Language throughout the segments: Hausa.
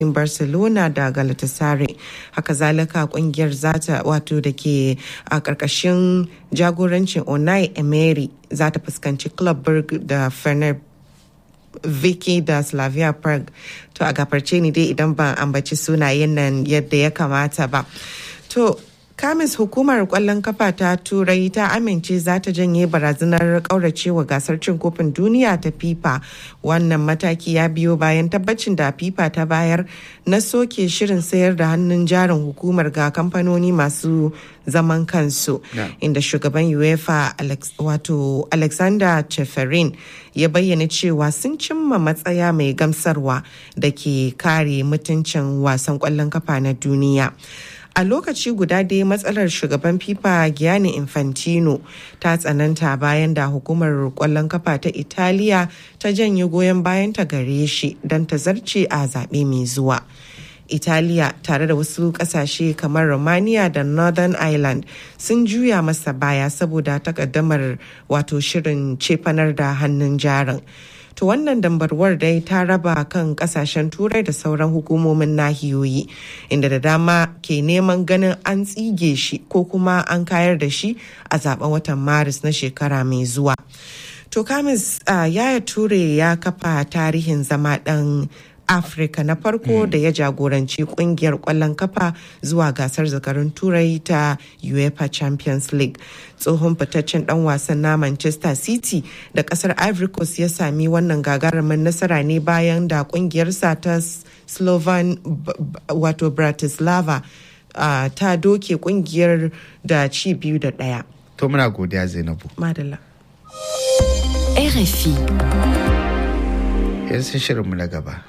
barcelona da galatasaray haka zalika kungiyar zata wato da ke a karkashin jagorancin onai emery za ta fuskanci club berg da fener Vicky da Slavia Prague to a gafarce ni dai idan ban ambaci sunayen nan yadda ya kamata ba. To kamis hukumar kwallon kafa ta turai ta amince za ta janye barazanar kauracewa gasar cin kofin duniya ta fifa wannan mataki ya biyo bayan tabbacin da fifa ta bayar na soke shirin sayar da hannun jarin hukumar ga kamfanoni masu zaman kansu inda shugaban uefa wato alexander cheferin ya bayyana cewa sun cimma matsaya mai gamsarwa da ke kare mutuncin wasan kwallon kafa na duniya a lokaci guda dai matsalar shugaban fifa gianni infantino ta tsananta bayan da hukumar kwallon kafa ta italiya ta janye goyon bayan ta gare shi don ta zarce a zaɓe mai zuwa italiya tare da wasu kasashe kamar romania da northern ireland sun juya masa baya saboda takaddamar wato shirin cefanar da hannun jarin to wannan dambarwar dai ta raba kan kasashen turai da sauran hukumomin nahiyoyi inda da dama ke neman ganin an tsige shi ko kuma an kayar da shi a zaben watan maris na shekara mai zuwa to kamis uh, yaya ture ya kafa tarihin zama dan afirka na farko da ya jagoranci kungiyar kwallon kafa zuwa gasar zakarun turai ta uefa champions league tsohon fitaccen dan wasan na manchester city da kasar ivory coast ya sami wannan gagarumin nasara ne bayan da kungiyarsa ta slovan wato bratislava uh, ta doke kungiyar da ci biyu da daya to muna godiya zainabu madalla RFI yanzu shirinmu na gaba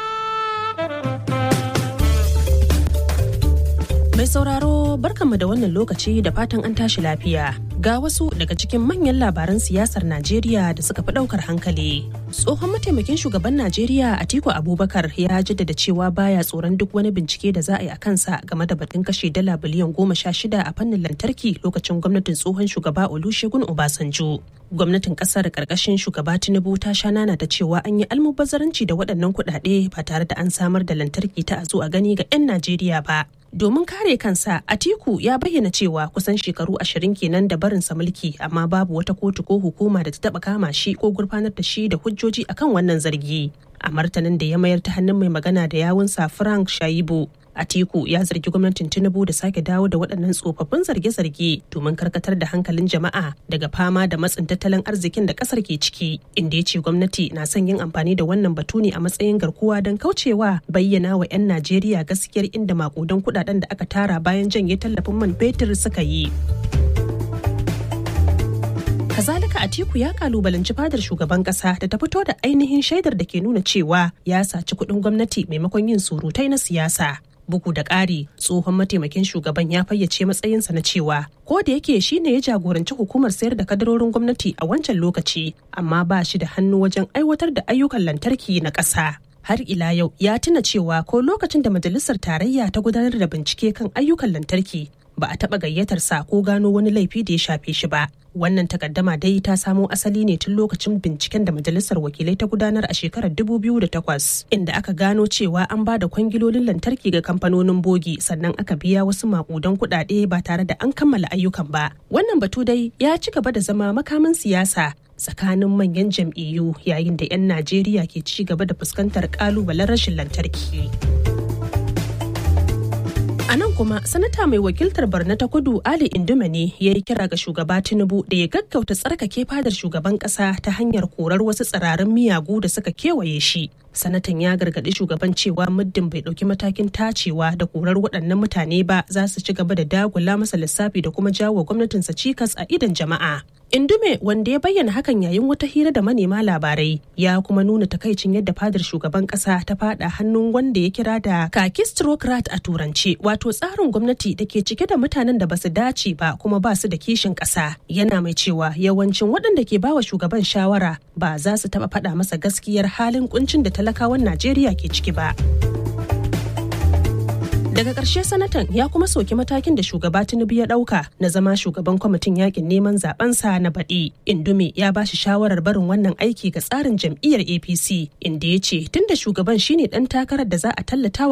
Mai sauraro barkanmu da wannan lokaci da fatan an tashi lafiya. Ga wasu daga cikin manyan labaran siyasar Najeriya da suka fi ɗaukar hankali. Tsohon mataimakin shugaban Najeriya Atiku Abubakar ya jaddada cewa baya tsoron duk wani bincike da za a yi a kansa game da batun kashe dala biliyan goma sha shida a fannin lantarki lokacin gwamnatin tsohon shugaba Olusegun Obasanjo. Gwamnatin kasar karkashin shugaba Tinubu ta sha nana da cewa an yi almubazzaranci da waɗannan kuɗaɗe ba tare da an samar da lantarki ta a zo a gani ga 'yan Najeriya ba. domin kare kansa atiku ya bayyana cewa kusan shekaru ashirin kenan da barinsa mulki amma babu wata kotu ko hukuma da ta taba kama shi ko gurfanar da shi da hujjoji akan wannan zargi a martanin da ya mayar ta hannun mai magana da yawunsa frank shaibu Atiku ya zargi gwamnatin Tinubu da sake dawo da waɗannan tsofaffin zarge-zarge domin karkatar da hankalin jama'a daga fama da matsin tattalin arzikin da ƙasar ke ciki, inda ya ce gwamnati na son yin amfani da wannan batu ne a matsayin garkuwa don kaucewa bayyana wa 'yan Najeriya gaskiyar inda makudan kuɗaɗen da aka tara bayan janye tallafin man fetur suka yi. kazalika atiku ya kalubalanci fadar shugaban kasa da ta fito da ainihin shaidar da ke nuna cewa ya saci kuɗin gwamnati maimakon yin surutai na siyasa bugu da ƙari tsohon mataimakin shugaban ya fayyace matsayinsa na cewa ko da yake shi ne ya jagoranci hukumar sayar da kadarorin gwamnati a wancan lokaci amma ba shi da hannu wajen aiwatar da ayyukan lantarki na ƙasa har ila yau ya tuna cewa ko lokacin da majalisar tarayya ta gudanar da bincike kan ayyukan lantarki ba a taɓa gayyatar sa ko gano wani laifi da ya shafe shi ba wannan takaddama dai ta samo asali ne tun lokacin binciken da majalisar wakilai ta gudanar a shekarar 2008 inda aka gano cewa an ba da kwangilolin lantarki ga kamfanonin bogi sannan aka biya wasu makudan kuɗaɗe ba tare da an kammala ayyukan ba wannan batu dai ya ci gaba da zama makamin siyasa tsakanin manyan jam'iyyu yayin da 'yan najeriya ke ci gaba da fuskantar kalubalen rashin lantarki. A nan kuma sanata mai wakiltar Barna ta kudu Ali Indume ne ya yi kira ga shugaba Tinubu da ya gaggauta tsarkake fadar shugaban kasa ta hanyar korar wasu tsirarin miyagu da suka kewaye shi. Sanatan ya gargaɗi shugaban cewa muddin bai ɗauki matakin tacewa da korar waɗannan mutane ba za su ci gaba da dagula masa lissafi da kuma jawo gwamnatinsa cikas a idon jama'a. Indume wanda ya bayyana hakan yayin wata hira da manema labarai ya kuma nuna takaicin yadda fadar shugaban kasa ta fada hannun wanda ya kira da kakistrocrat a turance wato tsarin gwamnati da ke cike da mutanen da basu dace ba kuma ba su da kishin kasa yana mai cewa yawancin waɗanda ke bawa shugaban shawara ba za su taɓa faɗa masa gaskiyar halin kuncin da talakawan Najeriya ke ciki ba. Daga ƙarshe sanatan ya kuma soki matakin da shugaba Tinubu ya ɗauka na zama shugaban kwamitin yakin neman zabensa na baɗi. Indume ya ba shi shawarar barin wannan aiki ga tsarin jam'iyyar APC inda ya ce tunda shugaban shine ɗan takarar da za a tallata